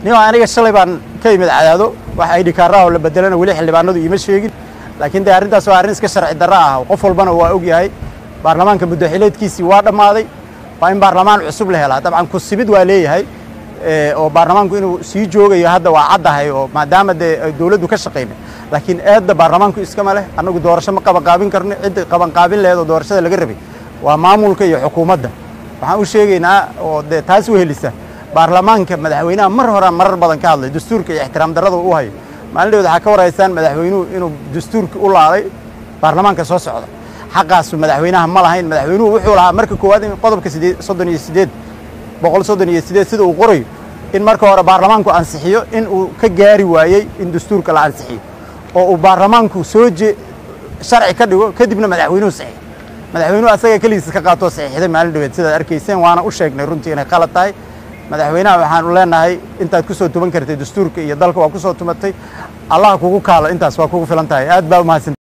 nin aniga shalay baan ka imid cadaado wax idhi kaaraha oo la bedelana weli xildhibaanadu iima sheegin laakiin dee arrintaas waa arrin iska sharci darro ah qof walbana waa og yahay baarlamaanka muddaxileedkiisii waa dhammaaday waa in baarlamaan cusub la helaa dabcan kusimid waa leeyahay oo baarlamaanku inuu sii joogayo hadda waa caddahay oo maadaama dee dowladdu ka shaqaynay laakiin eedda baarlamaanku iskama leh annagu doorasho ma qabanqaabin karno cidda qabanqaabin laheed oo doorashada laga rabay waa maamulka iyo xukuumadda waxaan u sheegaynaa oo dee taas u helisa baarlamaanka madaxweynaha mar horaan marar badan ka hadlay dastuurka iyo ixtiraam darrada u hayo maalin dheed waxaa ka waraysaan madaxweynuhu inuu dastuurka u laaday baarlamaanka soo socda xaqaasu madaxweynaha ma lahayn madaxweynuhu wuxuu lahaa marka koowaad in qodobka sideed soddon iyo sideed boqol soddon iyo sideed sida uu qorayo in marka hore baarlamaanku ansixiyo in uu ka gaari waayey in dastuurka la ansixiyo oo uu baarlamaanku soo je sharci ka dhigo kadibna madaxweynuhu saxiix madaxweynuhu asaga keligiis ka qaatoo saxiixday maalin dhaweed sidaad arkayseen waana u sheegnay runtii inay qalad tahay madaxweynaha waxaanu leenahay intaad ku soo tuman kartay dastuurka iyo dalka waa ku soo tumatay allah kugu kaalo intaas waa kugu filan tahay aad baa umahadsan